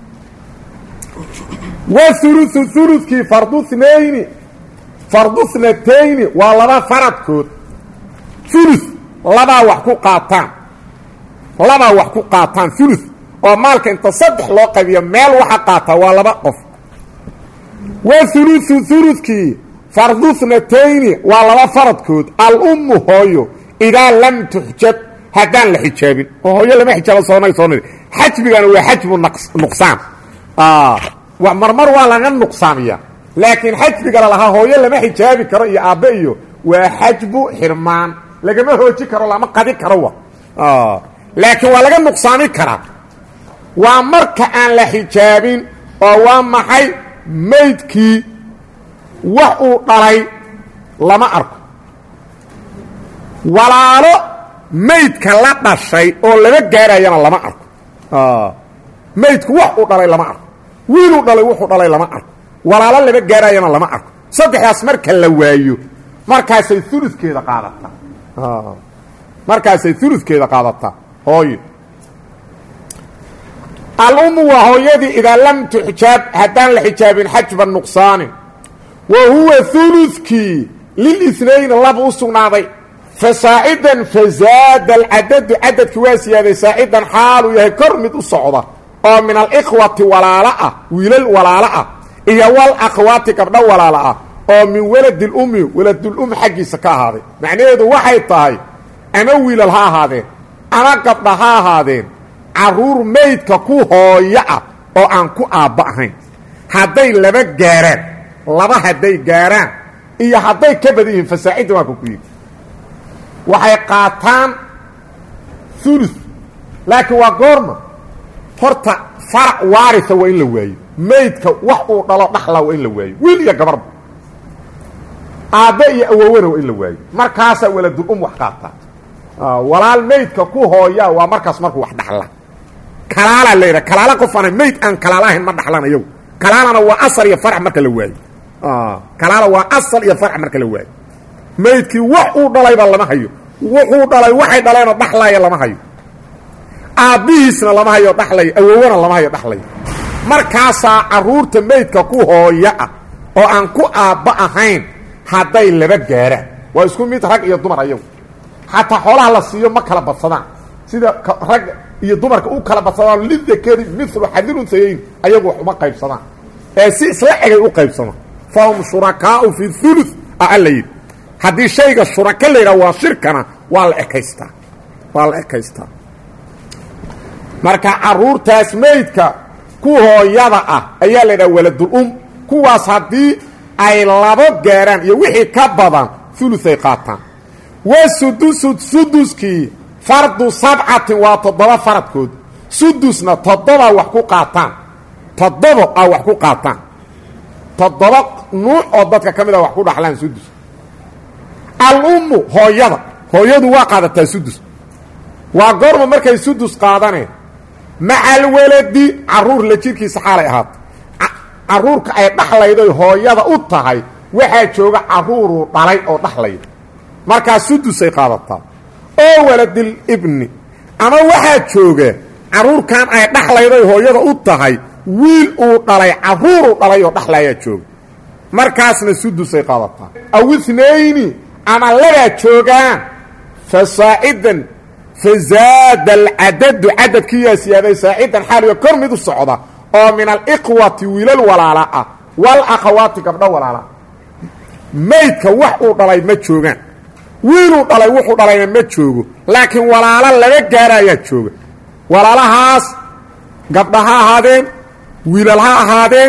wauluثu ulukii fardu nayni fardu snatayni waa laba faradkood ulu labaa wax ku qaataan labaa wax ku qaataan ulu oo maalka inta saddex loo qaybiyo meel waxa qaataa waa laba qof wauluثu ulukii fardu snatayni waa laba faradkood alummu hooyo idaa lam tuxjab haddaan la xijaabin oo hooyo lama xijaabo soona soona xajbigana waa xajbu nuqsaan marmar waa laga nuqsaamiya laakiin xajbiga lalahaa hooyo lama xijaabi karo iyo aabbe iyo waa xajbu xirmaan lagama hooji karo lama qadi karo wa laakiin waa laga nuqsaami karaa waa marka aan la xijaabin oo waa maxay maydkii wax uu dhalay lama arko walaalo maydka la dhashay oo lama gaarayana lama arko maydku wax uu dhalay lama arko wiiluu dhalay wuxuu dhalay lama arko walaalo lama gaarayana lama arko saddexdaas marka la waayo markaasay uludkeeda qaadataa markaasay uludkeeda qaadataa hooyo alummu waa hooyadii idaa lam tuxjaab haddaan la xijaabin xajba nuqsaanin wa huwa uludkii lilisnayn laba u sugnaaday fa saacidan fazaada alcadadu cadadki waa siyaaday saacidan xaaluu yahay kor mid u socda oo min alikhwati walaalo ah wiilal walaalo ah iyo wal akhwaati gabdho walaalo ah oo min waladilummi waladulum xaggiisa ka ahaaday macnaheedu waxay tahay ama wiilal ha ahaadeen ama gabdha ha ahaadeen carruur maydka ku hooyo ah oo aan ku aabba ahayn hadday laba gaaraan laba hadday gaaraan iyo hadday ka badan yihiin fasaacidda waa ka ku yidhi waxay qaataan ulu laakiin waa goorma horta farac waarisa waa in la waayo maydka wax uu dhalo dhaxla waa in la waayo wiil iyo gabarba aabbe iyo awowena waa in la waayo markaasaa waladul um wax qaataa walaal maydka ku hooyaa waa markaas markuu wax dhaxla kalaalaa la yidhaha kalaala qofana mayd aan kalaala ahayn ma dhaxlan iyagu kalaalana waa asal iyo farac marka la waayo kalaala waa asal iyo farac marka la waayo maydkii wax uu dhalayba lama hayo wuxuu dhalay waxay dhaleenoo dhaxlaya lama hayo aabbihiisna lama hayo dhaxlaya awowona lama hayo dhaxlaya markaasaa carruurta maydka ku hooyo ah oo aan ku aabba ahayn hadday laba gaaraan waa isku mid rag iyo dumar ayagu xataa xoolaha la siiyo ma kala badsadaan sida rag iyo dumarka u kala badsadaan lidakari milu xadilunthayayn ayagu wax uma qaybsadaan ee si isla egay u qaybsamaan fahum shurakaau fi ulu a alla yidhi haddii shayga shuraka la yidhaha waa shirkana waa la ekaystaa waa la ekaystaa marka carruurtaas maydka ku hooyada ah ayaa la yidhaha waladul-um kuwaas haddii ay labo gaaraan iyo wixii ka badan uluay qaataan wa sudusu suduskii fardu sabcatin waa toddoba faradkood sudusna toddoba wax ku qaataan toddobo a wax ku qaataan toddoba nuuc oo dadka ka mid a wax ku dhaxlaan sudus al-ummu hooyada hooyadu waa qaadataa sudus waa goorma markay sudus qaadaneen maca alwaladi carruur la jirkiisa xaalay ahaato carruurka ay dhaxlayday hooyada u tahay waxaa jooga carruuruu dhalay oo dhaxlayda markaa sudusay qaadataa oo waladil ibni ama waxaa jooga carruurkan ay dhaxlayday hooyada u tahay wiil uu dhalay carruuruu dhalay oo dhaxlayaa jooga markaasna sudusay qaadataa aw inayni ama labaa joogaan fa saacidan fa zaada alcadadu cadadkiiyaa siyaaday saacidan xaaliga kor mid u socda oo min alikhwati wiilal walaala ah wal akhawaati gabdho walaala maydka wax uu dhalay ma joogaan wiiluu dhalay wuxuu dhalayna ma joogo laakiin walaalo laga gaara ayaa jooga walaalahaas gabdha ha ahaadeen wiilal ha ahaadeen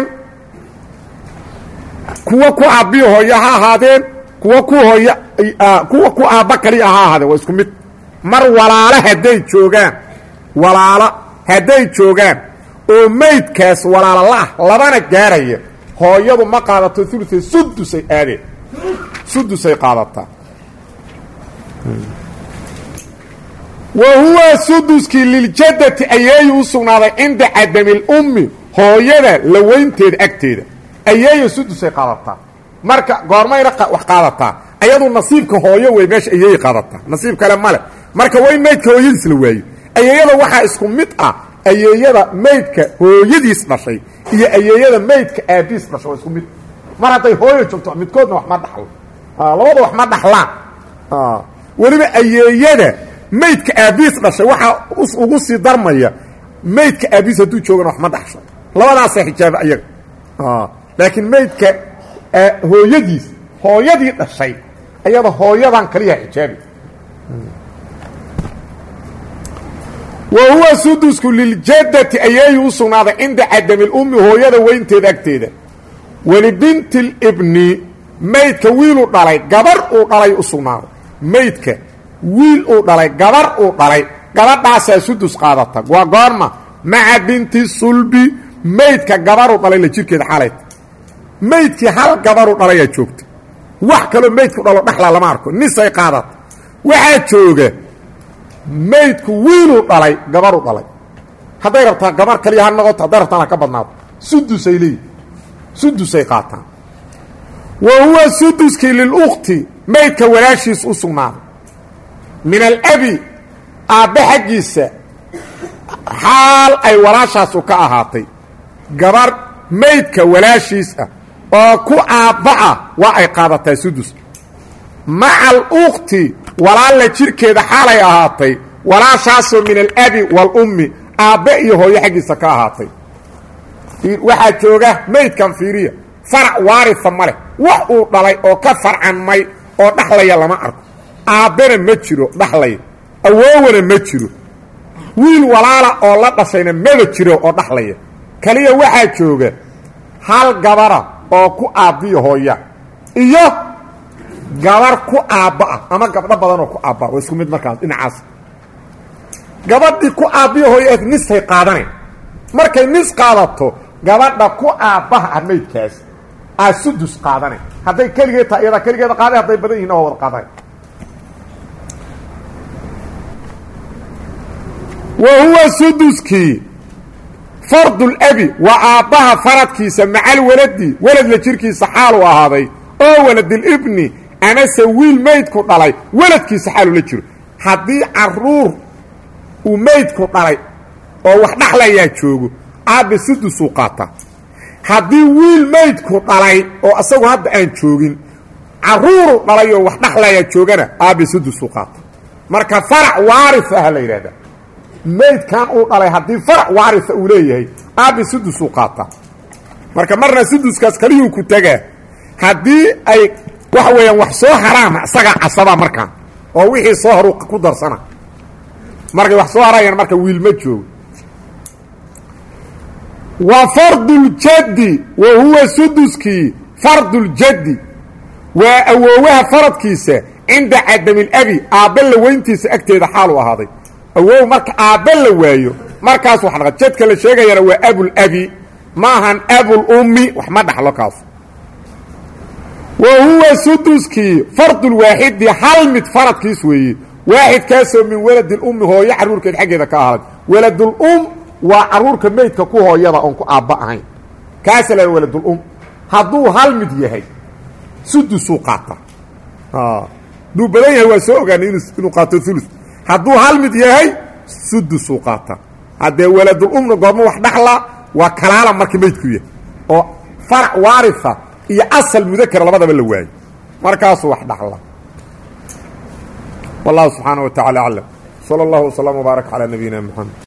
kuwa ku aabbiyo hooyo ha ahaadeen kuwa ku hooyo kuwa ku aabba kaliya ha ahaadeen waa isku mid mar walaalo hadday joogaan walaalo hadday joogaan oo maydkaas walaalo la-ah labana gaaraya hooyadu ma qaadato ulutay sudusay aadeen sudusay qaadataa wa huwa suduskii liljaddati ayeeyu u sugnaaday cinda cadamilummi hooyada laweynteeda agteeda ayeeya sudusay qaadataa marka goormayna wax qaadataa ayadu nasiibka hooyo wey meesha ayeey qaadataa nasiib kale male marka waa in maydka hooyadiis la waayo ayeeyada waxaa isku mid ah ayeeyada maydka hooyadiis dhashay iyo ayeeyada maydka aabiis dhashay waa isku mid mar hadday hooyo joogto midkoodna wax ma dhaxlo labada wax ma dhaxlaan weliba ayeeyada maydka aabiis dhashay waxaa ugu sii darmaya maydka aabiis hadduu joogana wax ma dhaxsho labadaasaa xijaaba ayaga laakiin maydka hooyadiis hooyadii dhashay ayada hooyadan kaliya xijaabi wa huwa sudusku liljaddati ayeeyu u sugnaaday cinda cadamilummi hooyada weynteeda agteeda welibinti libni maydka wiiluu dhalay gabar uu dhalay u sugnaaday maydka wiil uu dhalay gabar uu dhalay gabadhaasaa sudus qaadata waa goorma maca binti sulbi maydka gabaruu dhalay la jirkeeda xalayta maydkii hal gabaruu dhalayaa joogta wax kaloo maydku dhalo dhaxla lama arko nisay qaadata waxaa jooga maydku wiiluu dhalay gabaruu dhalay hadday rabtaa gabar kaliya ha noqoto hadday rabtaan ha ka badnaato sudusay leeyihi sudusay qaataan wa huwa suduskii lilukti maydka walaashiis u sugnaaday min alabi aabbe xaggiisa xaal ay walaashaasu ka ahaatay gabar maydka walaashiis ah oo ku aabba ah waa ay qaadataa sudus maca alukti walaalla jirkeeda xaalay ahaatay walaashaasoo min alabi waalummi aabbe iyo hooyo xaggiisa ka ahaatay waxaa jooga maydkan fiiriya farac waarisa ma leh wax uu dhalay oo ka farcanmay oo dhaxlaya lama arko aabbena ma jiro dhaxlaya awoowana ma jiro wiil walaala oo la dhashayna maba jiro oo dhaxlaya kaliya waxaa jooga hal gabara oo ku aabbiyo hooya iyo gabar ku aabba ah ama gabdho badan oo ku aabba waa isku mid markaas dhinacaas gabadhii ku aabbiyo hooya nisay qaadanayn markay nis qaadato gabadha ku aabbaha ah maydkaas aa sudus qaadanay hadday keligeed tahay iyadaa keligeeda qaaday hadday badan yihin waa wada qaadanay wa huwa suduskii fardulabi waa aabbaha faradkiisa macal waladi weladla jirkiisa xaalu ahaaday oo waladilibni amase wiil maydku dhalay weladkiisa xaalu la jiro haddii caruur uu maydku dhalay oo wax dhaxlayaa joogo aabbe sudusuu qaataa haddii wiil maydku dhalay oo asagu hadda aan joogin caruuru dhalay oo wax dhaxlayaa joogana aabbe sudusuu qaata marka farac waaris aha la yidhahdaa maydkan uu dhalay haddii farac waarisa uu leeyahay aabbe sudusuu qaataa marka marna suduskaas kaliyuu ku tagaa haddii ay waxa weeyaan wax soo haraana isagaa casabaa markaan oo wixii soo horu ku darsana markay wax soo harayaan marka wiil ma joogo wa farduljaddi wa huwa suduskii farduljaddi waa awoowaha faradkiisa cinda cadamilabi aabbe la weyntiisa agteeda xaalu ahaaday awow marka aabbe la waayo markaas wax dhaqa jadka la sheegayana waa abulabi maahan abulummi wax ma dhaxlo kaas wa huwa suduskii fardulwaaxidi hal mid faradkiis weeye waaxidkaasoo min waladilummi hooyo carruurkeed xaggeeda ka ahaaday waladulum waa carruurka meydka ku hooyada oon ku aabba ahayn kaasa la waladulum hadduu hal mid yahay sudusuu qaata hadduu badan yahay waa soo ogaanay inuu qaato ulu hadduu hal mid yahay sudusuu qaata haddee waladulumna goorma wax dhaxla waa kalaala marka meydku yahay oo farac waarisa iyo asal mudakara labadaba la waayo markaasuu wax dhaxla wallahu subxaana wa tacala aclam salى اllahu وsلام وbaarak calى nabiyina mxamed